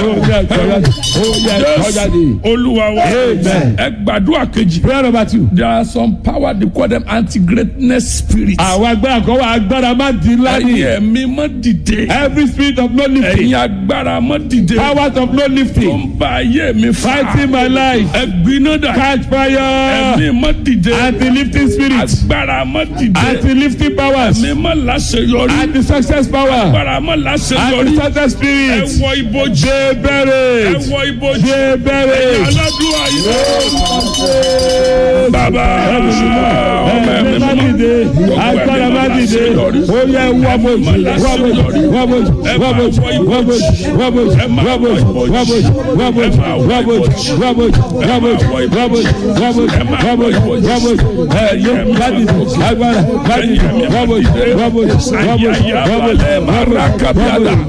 yẹ kọ́ jáde. ó yẹ kọ́ jáde. jésù olúwa wa Amen. ẹ gbàdúrà kejì. prayer number two. there are some power they call them anti-greatness spirits. àwọn agbára kan wà agbára má di ńlá ni. ẹ̀yin ẹ̀mí mọ́ dìde. every spirit of no lifting. ẹ̀yin agbára mọ́ dìde. powers of no tó lifting. ń ba ayé mi fa. fighting my life. ẹ gbiná dà. catch fire. ẹ̀mí mọ́ dìde. anti-lifting spirit. agbára mọ́ dìde. anti-lifting powers. ẹ̀mí mọ́ láṣeyọrí. anti-success power. agbára mọ́ láṣeyọrí. anti-success ẹ spirit. wọ ibojì. ṣe ẹ bẹ̀rẹ̀. wọ ibojì. ṣe bẹ̀rẹ̀. aládùúgbò yìí. bàbá ọmọ ẹ̀mí ẹ̀mí má mọ́. dìde agbára má dìde ó yẹ wọ́bọ̀jì wọ́bọ̀jì wọ́bọ̀jì wọ́bọ̀jì wọ́bọ̀jì wọ́bọ̀jì wọ́bọ̀jì wọ́bọ̀jì wọ́bọ̀jì wọ́bọ̀jì wọ́bọ̀jì wọ́bọ̀jì wọ́bọ̀jì wọ́bọ̀jì wọ́bọ̀jì wọ́bọ̀jì ẹ̀yẹ má dìde agbára má dìde wọ́bọ̀jì wọ́bọ̀jì wọ́bọ̀jì wọ́bọ̀jì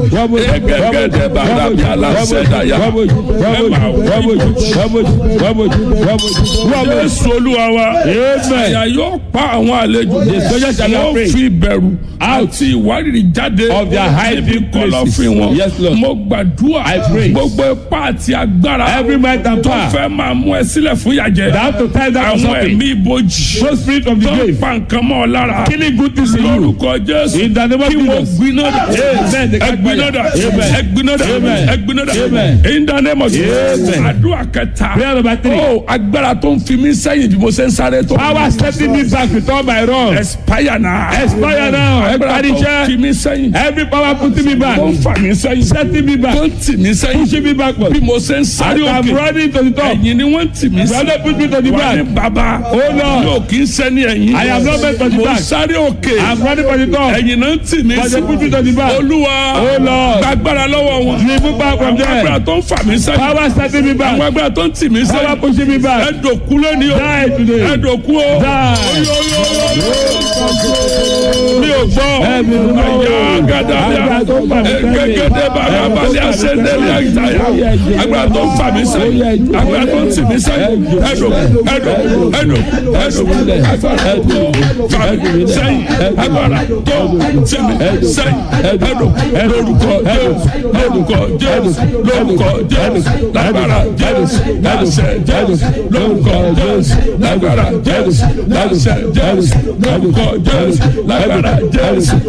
Jésù olúwa wa. Àyà yóò pa àwọn àlejò. soldiers shall not Wọ́n pray. fi ìbẹ̀rù àti ìwárìrì jáde. Of their hiding níbi places. kọ̀lọ̀fín wọn. Yes, Lord. Mo gbàdúrà. I pray. Gbogbo ipá àti agbára. every might and tó power fẹ́ máa mú ẹ sílẹ̀ fún yàjẹ́. that have to tie down Àwọn something ẹ̀mí ibojì. no spirit of the Tó ń grave pa nǹkan mọ́ ọ lára. killing good things in you Lórúkọ Jésù. in the name of Kí mo Jesus gbiná dà. Amen. Ẹ gbiná dà. Amen. Ẹ gbiná dà. Amen. Ẹ gbiná dà. Amen. In the name of Jesus. Amen. Àdúrà kẹta. prayer number three Ó agbára tó ń fi mí sẹ́yìn bí mo ṣe ń sáré tó. power setting me back with all my wrong Expire now. Expire now. Agbára tó ń Expire. fi mí sẹ́yìn. every power putting me back Tó ń fà mí sẹ́yìn. setting me back Tó ń tì mí sẹ́yìn. pushing me backward Bí mo ṣe ń sáré I'm òkè. running to the top Ẹ̀yìn ni wọ́n ń tì mí sí. brother put me to the Wà ní back bàbá. Oh, Lord. Yóò kí ń sẹ́ni ẹ̀yìn. I am not meant for the Mo ń back. sáré òkè. I'm running for the top Ẹ̀yìn náà ń tì mí but sí. they put me to the back Olúwa. Oh, Lord. Gbàgbára lọ́wọ́ wọn. remove back from Àwọn agbára there tó ń fà mí sẹ́yìn. power setting me Àwọn back agbára tó ń tì mí power sẹ́yìn. pushing me back Ẹ̀dọ̀kú lónìí o. die today Ẹ̀dọ̀kú o. die Mi ò gbọ́. Ẹ̀mí mímọ́. Àyà gàdá Agbára tó ń fà mí sẹ́yìn. Gẹ́gẹ́dẹ́ bàbá balẹ̀ àṣẹ́dẹ́lẹ̀ àyítáyà. Agbára tó ń fà mí sẹ́yìn. Agbára tó ń tì mí sẹ́yìn. Ẹ̀dọ̀ ẹ̀dọ̀ ẹ̀dọ̀ ẹ̀dọ̀ agbára tó fà mí sẹ́yìn. Agbára tó tì mí sẹ́yìn. Ẹ̀dọ̀ lórúkọ Jésù lórúkọ Jésù lórúkọ Jésù lágbára Jésù láṣẹ Jésù lórúkọ Jésù lágbára Jésù láṣẹ Jésù lórúkọ Jésù lágbára Jésù